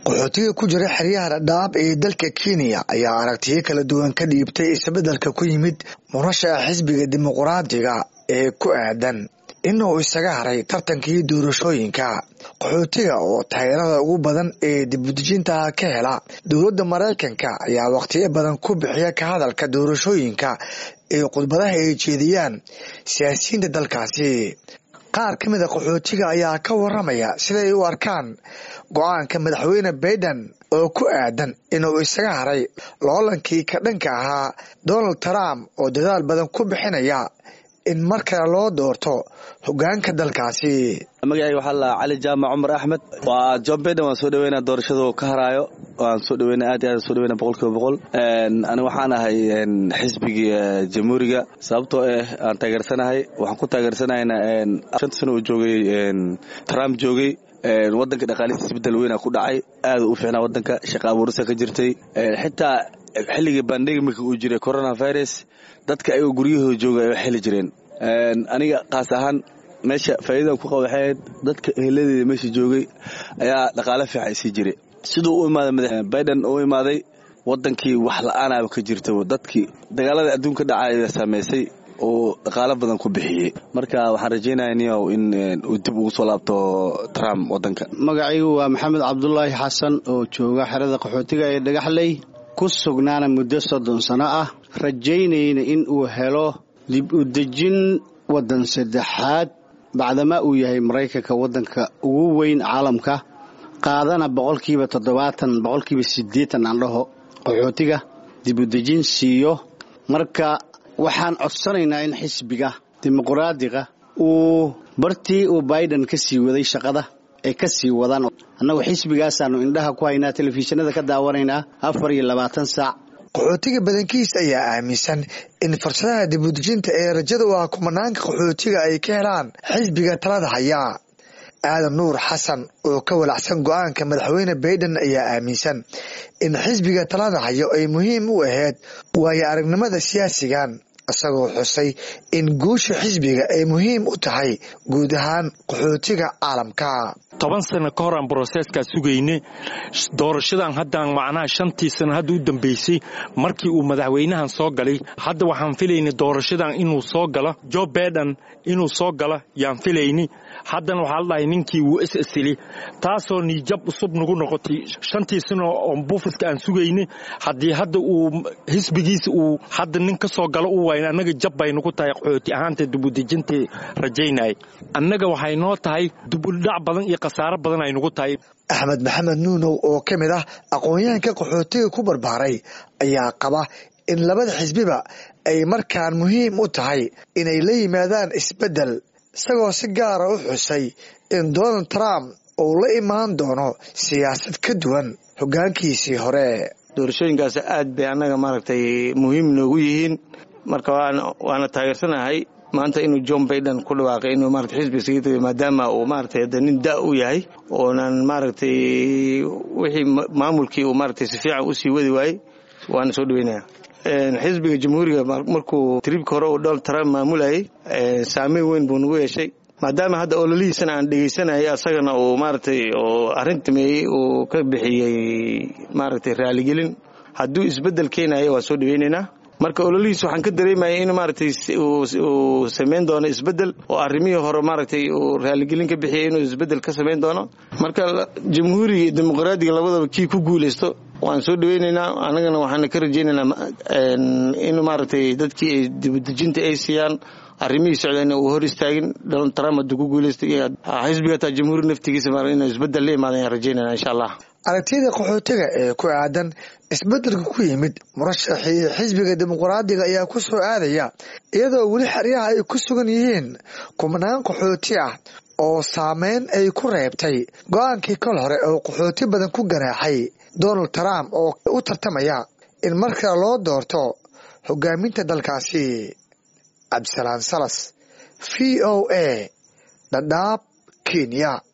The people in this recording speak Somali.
qaxootiga ku jira xeryaha dhadhaab ee dalka kenya ayaa aragtiyo kala duwan ka dhiibtay isbeddelka ku yimid murashaxa xisbiga dimuquraadiga ee ku aadan inuu isaga haray tartankii doorashooyinka qaxootiga oo taageerada ugu badan ee dibudejinta ka hela dowladda maraykanka ayaa wakhtiyo badan ku bixiya ka hadalka doorashooyinka ee khudbadaha ay jeediyaan siyaasiyiinta dalkaasi qaar ka mida qaxootiga ayaa ka waramaya siday u arkaan go-aanka madaxweyne baiden oo ku aadan inuu isaga haray loolankii ka dhanka ahaa donald trump oo dadaal badan ku bixinaya in mar kale loo doorto hogaanka dalkaasi magacayga waxaa la cali jaamac cumar axmed waa john baiden waan soo dhaweynaa doorashadu ka haraayo waan soo dhaweynaa aad iyo aad soo dhaweynaa boqol kiiba boqol ani waxaan ahay xisbigii jamhuuriga sababtoo ah aan taageersanahay waxaan ku taageersanahayna shanta sano uu joogay trump joogay wadanka dhaqaalihiisa isbedel weyna ku dhacay aad u fiicnaa wadanka shaqa abuurisa ka jirtay xitaa xilligii bandemika uu jiray coronavirus dadka ayagoo guryahooda jooga ay xeli jireen aniga kaas ahaan meesha faa'iidadan ku qaba waxay ahayd dadka eheladeeda meesha joogay ayaa dhaqaale fiican sii jiray siduu u imaaday madax baiden u imaaday wadankii wax la-aanaaba ka jirta dadkii dagaalada adduunka dhacaya saameysay oo dhaqaalo badan ku bixiyey marka waxaan rajaynaya niyow in uu dib ugu soo laabto trump wadanka magacaygu waa maxamed cabdulaahi xasan oo jooga xerada qaxootiga ee dhagaxley ku sugnaana muddo soddon sano ah rajaynayna in uu helo dib u dejin waddan saddexaad bacdama uu yahay maraykanka waddanka ugu weyn caalamka qaadana boqolkiiba toddobaatan boqolkiiba siddeetan aan dhaho qaxootiga dib u dejin siiyo marka waxaan codsanaynaa in xisbiga dimuquraadiga uu bartii uu baiden ka sii waday shaqada ay ka sii wadaan annagu xisbigaasaannu indhaha ku haynaa telefishinada ka daawanaynaa afar iyo labaatan saac qaxootiga badankiis ayaa aaminsan in fursadaha dibudejinta ee rajada u ah kumanaanka qaxootiga ay ka helaan xisbiga talada haya aadan nuur xasan oo ka walacsan go-aanka madaxweyne baiden ayaa aaminsan in xisbiga talada hayo ay muhiim u ahayd waayo aragnimada siyaasigan isagoo xusay in guusha xisbiga ay muhiim u tahay guud ahaan qaxootiga caalamka toban sano ka hor aan broseeskaa sugayne doorashadan haddaan macnaha shantii sano hadda u dambaysay markii uu madaxweynahan soo galay hadda waxaan filayna doorashadan inuu soo galo jo baiden inuu soo galo yaan filayni haddana waxaa la dhahay ninkii wuu is isili taasoo niijab cusub nagu noqotay shantii sano oo buufiska aan sugayne haddii hadda uu xisbigiisa uu hadda nin ka soo galo u wayn annaga jab bay nagu tahay qaxooti ahaanta dibudejintai rajaynay annaga waxay noo tahay dubudhac badan iyo khasaaro badan ay nagu tahay axmed maxamed nuunow oo ka mid ah aqoon-yahanka qaxootiga ku barbaaray ayaa qaba in labada xisbiba ay markaan muhiim u tahay inay la yimaadaan isbeddel isagoo si gaara u xusay in donald trump uu la imaan doono siyaasad ka duwan hoggaankiisii hore doorashooyinkaas aad bay annaga maaragtay muhiim noogu yihiin marka waana taageersanahay maanta inuu john baiden ku dhawaaqay inuu marata xisbiga isaga tagay maadaama uu maaragtay hadda nin da u yahay oonan maaragtay wixii maamulkii uu maaragtay si fiican usii wadi waayey waana soo dhaweynaya xisbiga jamhuuriga markuu tribka hore uu donald trump maamulayay saameyn weyn buu nagu yeeshay maadaama hadda ololihiisana aan dhegaysanayay asagana uu maaragtay oo arrintameeyey uu ka bixiyey maaragtay raaligelin hadduu isbeddel keenayo waa soo dhaweynaynaa marka ololihiis waxaan ka dareemayay in maaragtay uu samayn doono isbeddel oo arrimihii hore maaragtay uu raaligelin ka bixiyay inuu isbeddel ka samayn doono marka jamhuuriga iyo dimuqraadiga labadaba kii ku guulaysto waan soo dhaweynaynaa annagana waxaana ka rajaynaynaa in maaragtay dadkii ay dibudejinta ay siiyaan arrimihii socdayna uu hor istaagin donald trump hadduu ku guulaystay iyo xisbiga hataa jamhuuri naftigiisa inuu isbeddel la imaadan ayaan rajaynayna insha allah aragtiyada qaxootiga ee ku aadan isbeddelka ku yimid murashaxii xisbiga dimuquraadiga ayaa ku soo aadaya iyadoo weli xeryaha ay ku sugan yihiin kumanaan qaxooti ah oo saameyn ay ku reebtay go-aankii kol hore oo qaxooti badan ku ganaaxay donald trump oo u tartamaya in mar kale loo doorto hogaaminta dalkaasi cabdisalaan salas v o a dhadhaab kenya